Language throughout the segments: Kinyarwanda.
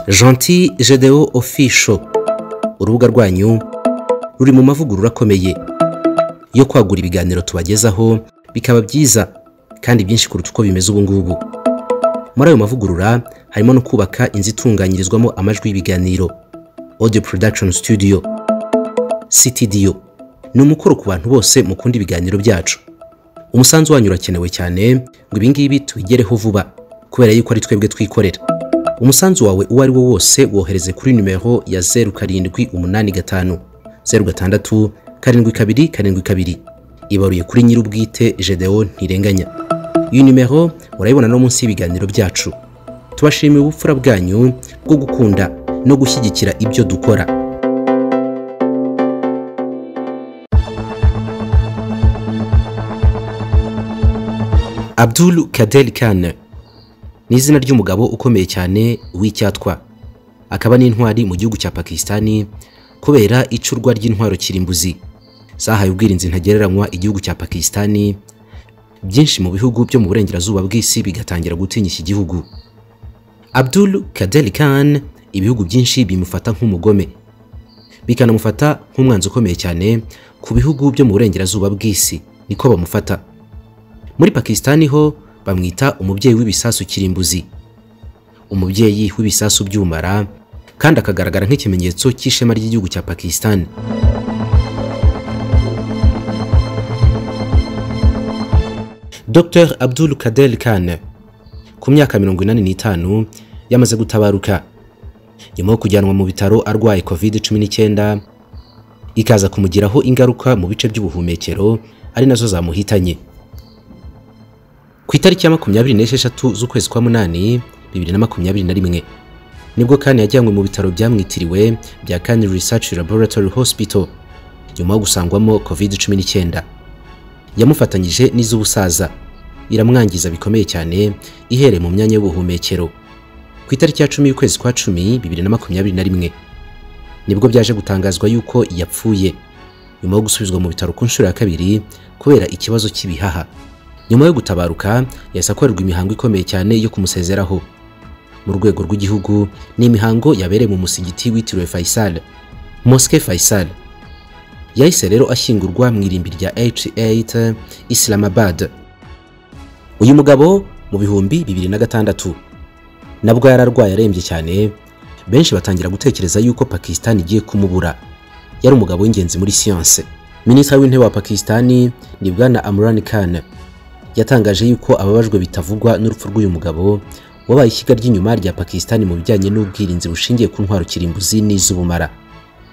Gentil Gedeo Official urubuga rwanyu ruri mu mavugurura akomeye yo kwagura ibiganiro tubagezaho bikaba byiza kandi byinshi kuruta uko bimeze ubu ngubu muri ayo mavugurura harimo no kubaka inzu itunganyirizwamo amajwi y'ibiganiro audio production studio sitidiyo ni umukoro ku bantu bose mukunda ibiganiro byacu umusanzu wanyu urakenewe cyane ngo ibingibi tubigereho vuba kubera yuko ari twebwe twikorera umusanzu wawe uwo ari wo wose wohereze kuri nimero ya zeru karindwi umunani gatanu zeru gatandatu karindwi kabiri karindwi kabiri ibaruye kuri nyir'ubwite Gedeon ntirenganya iyi nimero urayibona no munsi y'ibiganiro byacu tubashimiye ubupfura bwanyu bwo gukunda no gushyigikira ibyo dukora Abdul Kader Kane ni izina ry'umugabo ukomeye cyane w'icyatwa akaba n'intwari mu gihugu cya pakisitani kubera icurwa ry'intwaro kirimbuzi zahaye ubwirinzi ntagereranywa igihugu cya pakisitani byinshi mu bihugu byo mu burengerazuba bw'isi bigatangira gutinya iki gihugu abdul kader khan ibihugu byinshi bimufata nk'umugome bikanamufata nk'umwanzi ukomeye cyane ku bihugu byo mu burengerazuba bw'isi niko bamufata muri pakisitani ho bamwita umubyeyi w'ibisasu kirimbuzi umubyeyi w'ibisasu by'umara kandi akagaragara nk'ikimenyetso cy'ishema ry'igihugu cya pakisitani dr abdul kader khan ku myaka mirongo inani n'itanu yamaze gutabaruka nyuma yo kujyanwa mu bitaro arwaye covid cumi n'icyenda ikaza kumugiraho ingaruka mu bice by'ubuhumekero ari nazo zamuhitanye ku itariki ya makumyabiri n'esheshatu z'ukwezi kwa munani bibiri na makumyabiri na rimwe nibwo kandi yajyanywe mu bitaro byamwitiriwe bya Khan Research Laboratory Hospital nyuma yo gusangwamo covid cumi n'icyenda yamufatanyije n'iz'ubusaza iramwangiza bikomeye cyane ihereye mu myanya y'ubuhumekero ku itariki ya cumi y'ukwezi kwa cumi bibiri na makumyabiri na rimwe nibwo byaje gutangazwa yuko yapfuye nyuma yo gusubizwa mu bitaro ku nshuro ya kabiri kubera ikibazo cy'ibihaha nyuma yo gutabaruka yahise akorerwa imihango ikomeye cyane yo kumusezeraho mu rwego rw'igihugu ni imihango yabereye mu musigiti witiriwe Faisal Mosque Faisal yahise rero ashyingurwa mu irimbi rya H8 Islamabad uyu mugabo mu bihumbi bibiri na gatandatu nabwo yararwaye arembye cyane benshi batangira gutekereza yuko Pakistan igiye kumubura yari umugabo w'ingenzi muri siyanse minisitiri w'intebe wa Pakistani ni bwana Imran Khan yatangaje yuko ababajwe bitavugwa n'urupfu rw'uyu mugabo wabaye ishyiga ry'inyuma rya Pakistan mu bijyanye n'ubwirinzi bushingiye ku ntwaro kirimbuzi n'iz'ubumara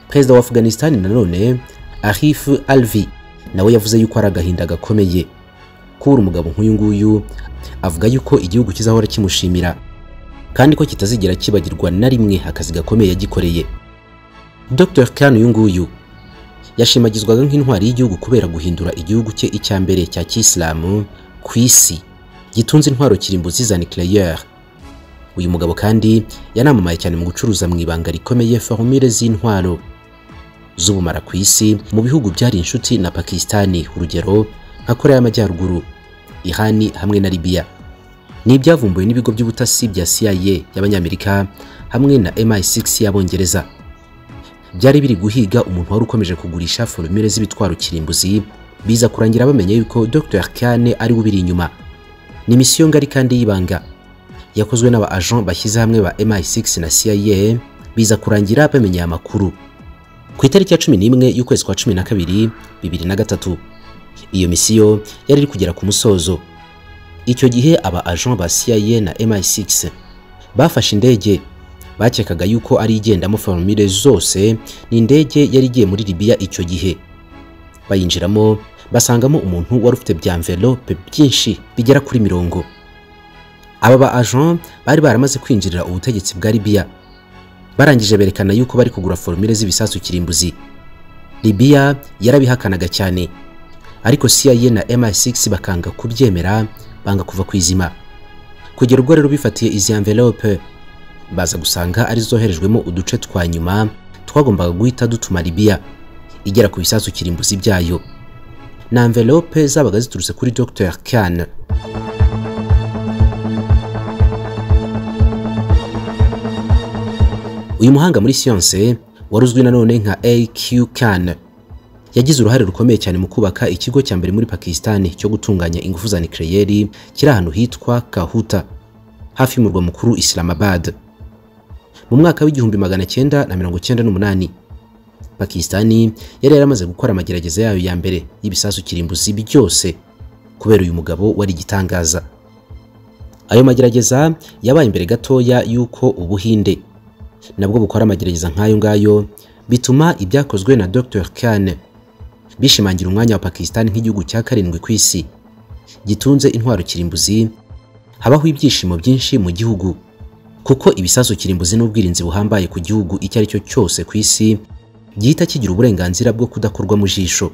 perezida wa Afghanistan nanone Arif Alvi nawe yavuze yuko ari agahinda gakomeye kubura umugabo nk'uyu nguyu avuga yuko igihugu kizahora kimushimira kandi ko kitazigera kibagirwa na rimwe akazi gakomeye yagikoreye Dr Khan uyu nguyu yashimagizwaga nk'intwari y'igihugu kubera guhindura igihugu cye icya mbere cya kisilamu ku isi gitunze intwaro kirimbuzi za nucleaire uyu mugabo kandi yanamamaye cyane mu gucuruza mu ibanga rikomeye formule z'intwaro z'ubumara ku isi mu bihugu byari inshuti na Pakistani urugero nka Korea y'Amajyaruguru Irani hamwe na Libya ni ibyavumbuwe n'ibigo by'ubutasi bya CIA y'Abanyamerika hamwe na MI6 y'Abongereza byari biri guhiga umuntu wari ukomeje kugurisha forumire z'ibitwaro kirimbuzi biza kurangira bamenye yuko Dr Kane ari we ubiri inyuma ni misiyo ngari kandi y'ibanga yakozwe n'aba agent bashyize hamwe ba MI6 na CIA biza kurangira bamenye amakuru ku itariki ya 11 y'ukwezi kwa 12 2003 iyo misiyo yari iri kugera ku musozo icyo gihe aba agent ba CIA na MI6 bafashe indege bakekaga yuko ari igendamo formule zose ni indege yari igiye muri Libya icyo gihe bayinjiramo basangamo umuntu wari ufite bya envelope byinshi bigera kuri mirongo aba ba agent bari baramaze kwinjirira ubutegetsi bwa Libya barangije berekana yuko bari kugura formule z'ibisasu kirimbuzi Libya yarabihakanaga cyane ariko CIA na MI6 bakanga kubyemera banga kuva kwizima kugera ubwo rero bifatiye izi envelope baza gusanga ari zoherejwemo uduce twa nyuma twagombaga guhita dutuma Libya igera ku bisasu kirimbuzi byayo na envelope zabaga ziturutse kuri Dr Khan uyu muhanga muri siyanse wari uzwi nanone nka AQ Khan yagize uruhare rukomeye cyane mu kubaka ikigo cya mbere muri Pakistani cyo gutunganya ingufu za nucleaire kiri ahantu hitwa Kahuta hafi y'umurwa mukuru Islamabad mu mwaka w'igihumbi magana cyenda na mirongo cyenda n'umunani Pakistani yari yaramaze gukora amagerageza yayo ya mbere y'ibisasu kirimbuzi byose kubera uyu mugabo wari igitangaza ayo magerageza yabaye imbere gatoya y'uko Ubuhinde nabwo bukora amagerageza nk'ayo ngayo bituma ibyakozwe na Dr Khan bishimangira umwanya wa Pakistani nk'igihugu cya karindwi ku isi gitunze intwaro kirimbuzi habaho ibyishimo byinshi mu gihugu kuko ibisasu kirimbuzi n'ubwirinzi buhambaye ku gihugu icyo ari cyo cyose ku isi gihita kigira uburenganzira bwo kudakorwa mu jisho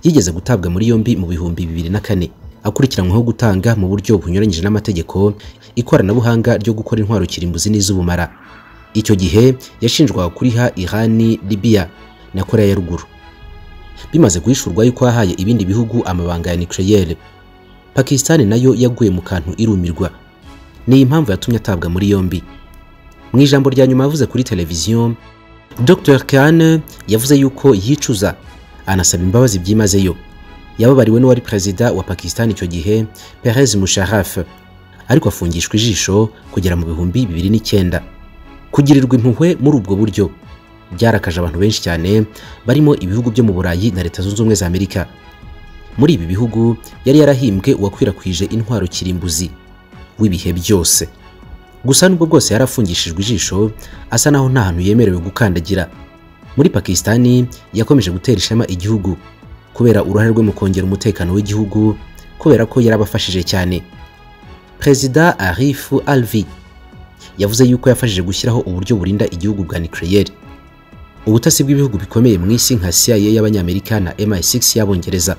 yigeze gutabwa muri yombi mu bihumbi bibiri na kane akurikiranyweho gutanga mu buryo bunyuranyije n'amategeko ikoranabuhanga ryo gukora intwaro kirimbuzi n'iz'ubumara icyo gihe yashinjwaga kuriha Irani Libya na Korea ya ruguru bimaze guhishurwa yuko yahaye ibindi bihugu amabanga ya nucleaire Pakistan nayo yaguye mu kantu irumirwa ni iyi mpamvu yatumye atabwa muri yombi mu ijambo rya nyuma yavuze kuri televiziyo Dr Khan yavuze yuko yicuza anasaba imbabazi byimazeyo yababariwe n'uwari perezida wa Pakistan icyo gihe Perez Musharraf ariko afungishwa ijisho kugera mu bihumbi bibiri n'icyenda kugirirwa impuhwe muri ubwo buryo byarakaje abantu benshi cyane barimo ibihugu byo mu Burayi na Leta Zunze Ubumwe za Amerika muri ibi bihugu yari yarahimbwe uwakwirakwije intwaro kirimbuzi w'ibihe byose gusa nubwo bwose yari afungishijwe ijisho asa naho nta hantu yemerewe gukandagira muri Pakistani yakomeje gutera ishema igihugu kubera uruhare rwe mu kongera umutekano w'igihugu kubera ko yarabafashije cyane Perezida Arif Alvi yavuze yuko yafashije gushyiraho uburyo burinda igihugu bwa nucleaire ubutasi bw'ibihugu bikomeye mu isi nka CIA y'abanyamerika na MI6 y'abongereza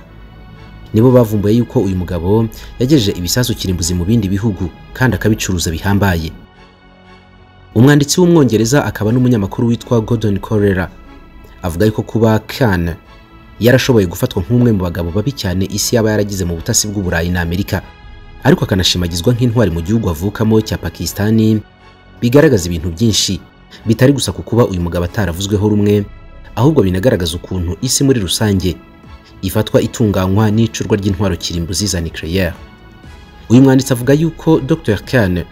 nibo bavumbuye yuko uyu mugabo yagejeje ibisasu kirimbuzi mu bindi bihugu kandi akabicuruza bihambaye umwanditsi w'umwongereza akaba n'umunyamakuru witwa Gordon Corella avuga yuko kuba Khan yarashoboye gufatwa nk'umwe mu bagabo babi cyane isi yaba yaragize mu butasi bw'uburayi na Amerika ariko akanashimagizwa nk'intwari mu gihugu avukamo cya Pakistani bigaragaza ibintu byinshi bitari gusa ku kuba uyu mugabo ataravuzweho rumwe ahubwo binagaragaza ukuntu isi muri rusange ifatwa itunganywa n'icurwa ry'intwaro kirimbuzi za nucleaire uyu mwanditsi avuga yuko Dr Khan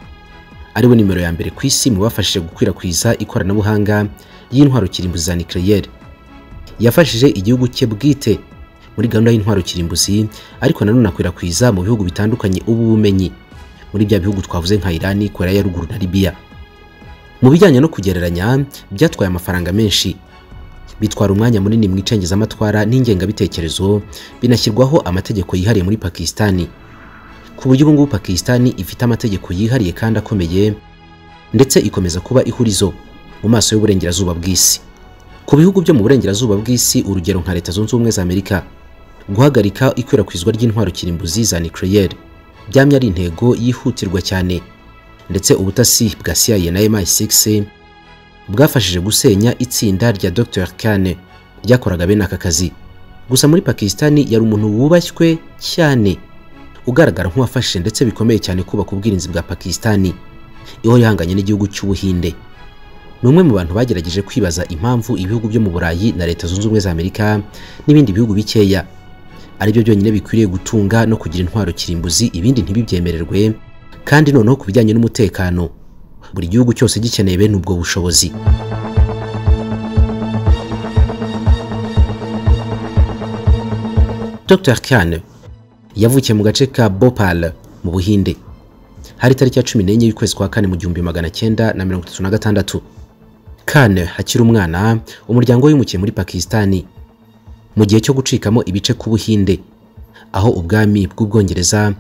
ariwe nimero ya mbere ku isi mu bafashije gukwirakwiza ikoranabuhanga ry'intwaro kirimbuzi za nucleaire yafashije igihugu cye bwite muri gahunda y'intwaro kirimbuzi ariko nanone akwirakwiza mu bihugu bitandukanye ubu bumenyi muri bya bihugu twavuze nka Irani, Korea ya ruguru na Libya mu bijyanye no kugereranya byatwaye amafaranga menshi bitwara umwanya munini mu icengezamatwara n'ingengabitekerezo binashyirwaho amategeko yihariye muri Pakistani ku buryo ubu ngubu Pakistani ifite amategeko yihariye kandi akomeye ndetse ikomeza kuba ihurizo mu maso y'uburengerazuba bw'isi ku bihugu byo mu burengerazuba bw'isi urugero nka leta zunze ubumwe za amerika guhagarika ikwirakwizwa ry'intwaro kirimbuzi za nucleaire byamye ari intego yihutirwa cyane ndetse ubutasi bwa CIA na MI6 bwafashije gusenya itsinda rya Dr Khan ryakoraga bene aka kazi gusa muri Pakistani yari umuntu wubashywe cyane ugaragara nk'uwafashe ndetse bikomeye cyane kubaka ubwirinzi bwa Pakistani iho yahanganye n'igihugu cy'ubuhinde ni umwe mu bantu bagerageje kwibaza impamvu ibihugu byo mu burayi na leta zunze ubumwe za amerika n'ibindi bihugu bikeya aribyo byonyine bikwiriye gutunga no kugira intwaro kirimbuzi ibindi ntibibyemererwe kandi noneho ku bijyanye n'umutekano buri gihugu cyose gikeneye bene ubwo bushobozi Dr Khan yavukiye mu gace ka Bhopal mu Buhinde hari tariki ya 14 y'ukwezi kwa kane mu gihumbi magana cyenda na mirongo itatu na gatandatu Khan akiri umwana umuryango we wimukiye muri Pakistani mu gihe cyo gucikamo ibice ku Buhinde aho ubwami bw'Ubwongereza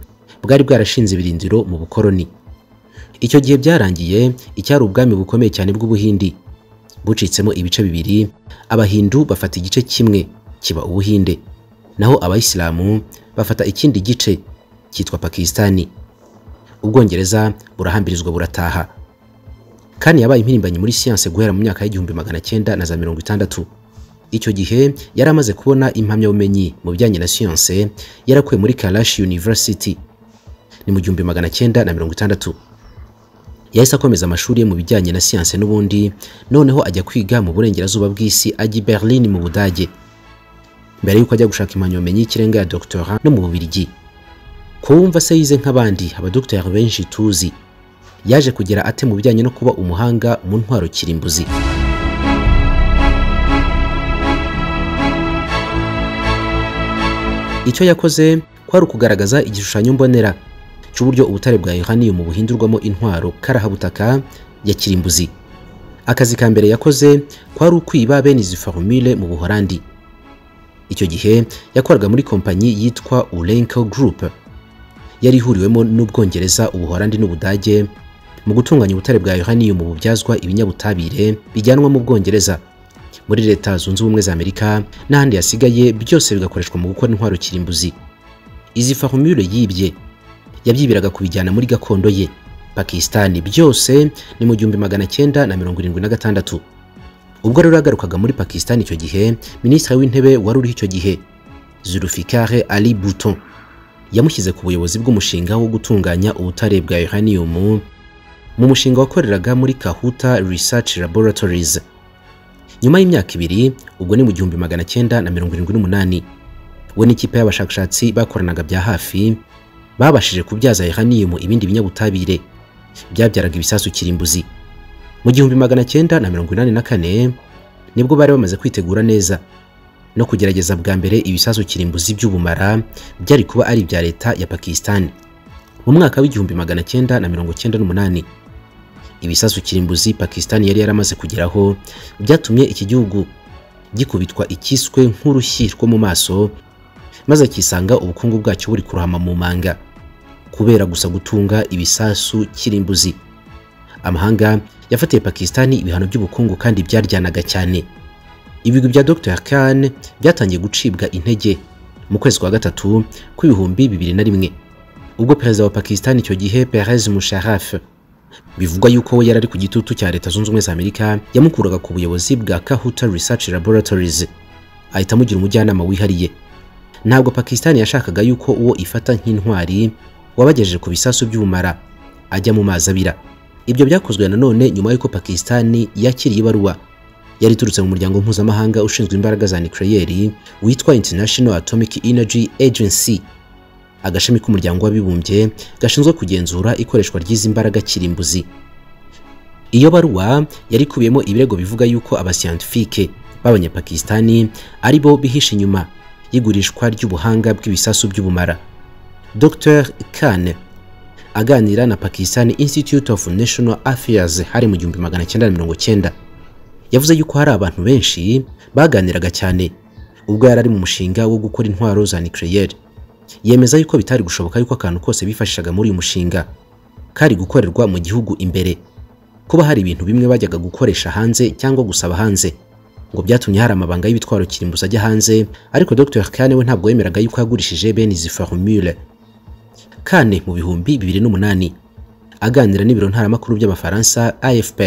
bwari bwarashinze ibirindiro mu bukoroni icyo gihe byarangiye icyari ubwami bukomeye cyane bw'Ubuhindi bucitsemo ibice bibiri abahindu bafata igice kimwe kiba Ubuhinde naho abayisilamu bafata ikindi gice cyitwa Pakistani Ubwongereza burahambirizwa burataha kandi yabaye impirimbanyi muri siyanse guhera mu myaka y'igihumbi magana cyenda na za mirongo itandatu icyo gihe yari amaze kubona impamyabumenyi mu bijyanye na siyanse yarakuwe muri Karashi University ni mu gihumbi magana cyenda na mirongo itandatu yahise akomeza amashuri ye mu bijyanye na siyanse n'ubundi noneho ajya kwiga mu burengerazuba bw'isi ajya i berlin mu budage mbere y'uko ajya gushaka impamyabumenyi y'ikirenga ya doctora no mu bubirigi kuwumva se yize nk'abandi abadogiteri benshi tuzi yaje kugera ate mu bijyanye no kuba umuhanga mu ntwaro kirimbuzi icyo yakoze kwari ukugaragaza igishushanyo mbonera cy'uburyo ubutare bwa yohaniyumu buhindurwamo intwaro karahabutaka ya kirimbuzi akazi ka mbere yakoze kwari ukwiba bene izi formule mu buholandi icyo gihe yakoraga muri kompanyi yitwa urenco group yari ihuriwemo n'ubwongereza ubuholandi n'ubudage mu gutunganya ubutare bwa yohaniyumu bubyazwa ibinyabutabire bijyanwa mu bwongereza muri leta zunze ubumwe za amerika n'ahandi hasigaye byose bigakoreshwa mu gukora intwaro kirimbuzi izi formule yibye yabyibiraga kubijyana muri gakondo ye pakisitani byose ni mu gihumbi magana cyenda na mirongo irindwi na gatandatu ubwo rero yagarukaga muri pakisitani icyo gihe minisitiri w'intebe wari uriho icyo gihe zulfikare ali buton yamushyize ku buyobozi bw'umushinga wo gutunganya ubutare bwa yohaniyumu mu mushinga wakoreraga muri kahuta research laboratories nyuma y'imyaka ibiri ubwo ni mu gihumbi magana cyenda na mirongo irindwi n'umunani we n'ikipe y'abashakashatsi bakoranaga bya hafi babashije kubyaza yohaniyumu ibindi binyabutabire byabyaraga ibisasu kirimbuzi mu gihumbi magana cyenda na mirongo inani na kane nibwo bari bamaze kwitegura neza no kugerageza bwa mbere ibisasu kirimbuzi by'ubumara byari kuba ari ibya leta ya pakisitani mu mwaka w'igihumbi magana cyenda na mirongo cyenda n'umunani ibisasu kirimbuzi pakisitani yari yaramaze kugeraho byatumye iki gihugu gikubitwa ikiswe nk'urushyi rwo mu maso maze akisanga ubukungu bwacyo buri kurohama mu manga kubera gusa gutunga ibisasu kirimbuzi amahanga yafatiye pakisitani ibihano by'ubukungu kandi byaryanaga cyane ibigwi bya dr khan byatangiye gucibwa intege mu kwezi kwa gatatu kw'ibihumbi bibiri na rimwe ubwo perezida wa pakisitani icyo gihe perez musharaf bivugwa yuko we yari ari ku gitutu cya leta zunze ubumwe za amerika yamukuraga ku buyobozi bwa kahuta research laboratories ahita amugira umujyanama wihariye ntabwo pakisitani yashakaga yuko uwo ifata nk'intwari wabagejeje ku bisasu by'ubumara ajya mu mazi abira ibyo byakozwe nanone nyuma y'uko pakisitani yakiriye ibaruwa yari iturutse mu muryango mpuzamahanga ushinzwe imbaraga za nucleaire witwa international atomic energy agency agashami k'umuryango w'abibumbye gashinzwe kugenzura ikoreshwa ry'izi mbaraga kirimbuzi iyo baruwa yari ikubiyemo ibirego bivuga yuko abasiyantifike b'abanyapakisitani ari bo bihishe inyuma y'igurishwa ry'ubuhanga bw'ibisasu by'ubumara dr khan aganira na pakistan institute of national affairs hari mu gihumbi magana cyenda na mirongo cyenda yavuze yuko hari abantu benshi baganiraga cyane ubwo yari ari mu mushinga wo gukora intwaro za nucleaire yemeza yuko bitari gushoboka yuko akantu kose bifashishaga muri uyu mushinga kari gukorerwa mu gihugu imbere kuba hari ibintu bimwe bajyaga gukoresha hanze cyangwa gusaba hanze ngo byatumye hari amabanga y'ibitwaro kirimbuzi ajya hanze ariko Dr Kane we ntabwo yemeraga yuko yagurishije bene izi formule Kane mu bihumbi bibiri n'umunani aganira n'ibiro ntaramakuru by'abafaransa AFP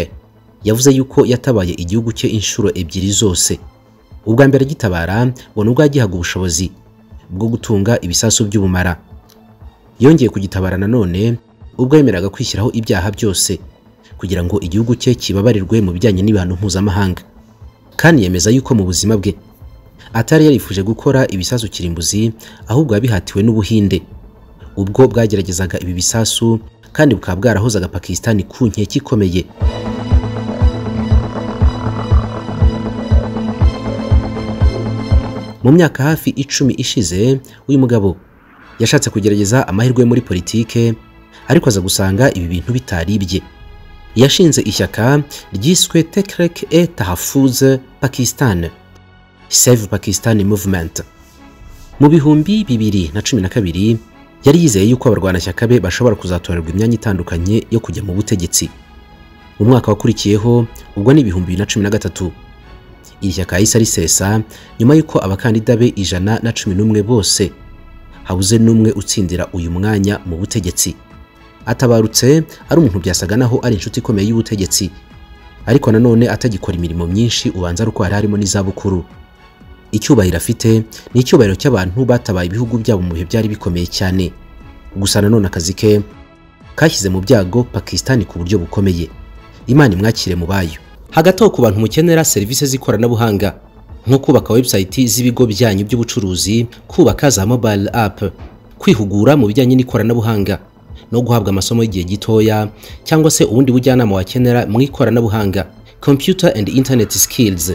yavuze yuko yatabaye igihugu cye inshuro ebyiri zose ubwa mbere agitabara ngo nubwo yagihaga ubushobozi bwo gutunga ibisasu by'ubumara yongeye kugitabara nanone ubwo yemeraga kwishyiraho ibyaha byose kugira ngo igihugu cye kibabarirwe mu bijyanye n'ibihano mpuzamahanga kandi yemeza yuko mu buzima bwe atari yarifuje gukora ibisasu kirimbuzi ahubwo yabihatiwe n'ubuhinde ubwo bwageragezaga ibi bisasu kandi bukaba bwarahozaga pakisitani ku nkeke ikomeye mu myaka hafi icumi ishize uyu mugabo yashatse kugerageza amahirwe muri politike ariko aza gusanga ibi bintu bitaribye yashinze ishyaka ryiswe tekrek e tahafuz pakistan save pakistan movement mu bihumbi bibiri na cumi na kabiri yari yizeye yuko abarwanashyaka be bashobora kuzatorerwa imyanya itandukanye yo kujya mu butegetsi mu mwaka wakurikiyeho ubwo ni ibihumbi bibiri na cumi na gatatu iri shyaka yahise risesa nyuma y'uko abakandida be ijana na cumi n'umwe bose habuze n'umwe utsindira uyu mwanya mu butegetsi atabarutse ari umuntu byasaga naho ari inshuti ikomeye y'ubutegetsi ariko nanone atagikora imirimo myinshi ubanza ari uko hari harimo n'izabukuru icyubahiro afite ni icyubahiro cy'abantu batabaye ibihugu byabo mu bihe byari bikomeye cyane gusa nanone akazi ke kashyize mu byago Pakistan ku buryo bukomeye Imana imwakire mu bayo hagati aho ku bantu mukenera serivisi z'ikoranabuhanga nko kubaka website z'ibigo byanyu by'ubucuruzi kubaka za mobile app kwihugura mu bijyanye n'ikoranabuhanga no guhabwa amasomo y'igihe gitoya cyangwa se ubundi bujyanama wakenera mu ikoranabuhanga computer and internet skills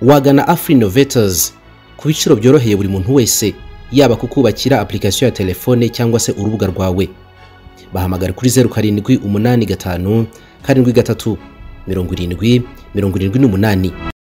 wagana afri innovators ku biciro byoroheye buri muntu wese yaba kukubakira application ya telefone cyangwa se urubuga rwawe bahamagara kuri 0785 karindwi gatatu mirongo irindwi mirongo irindwi n'umunani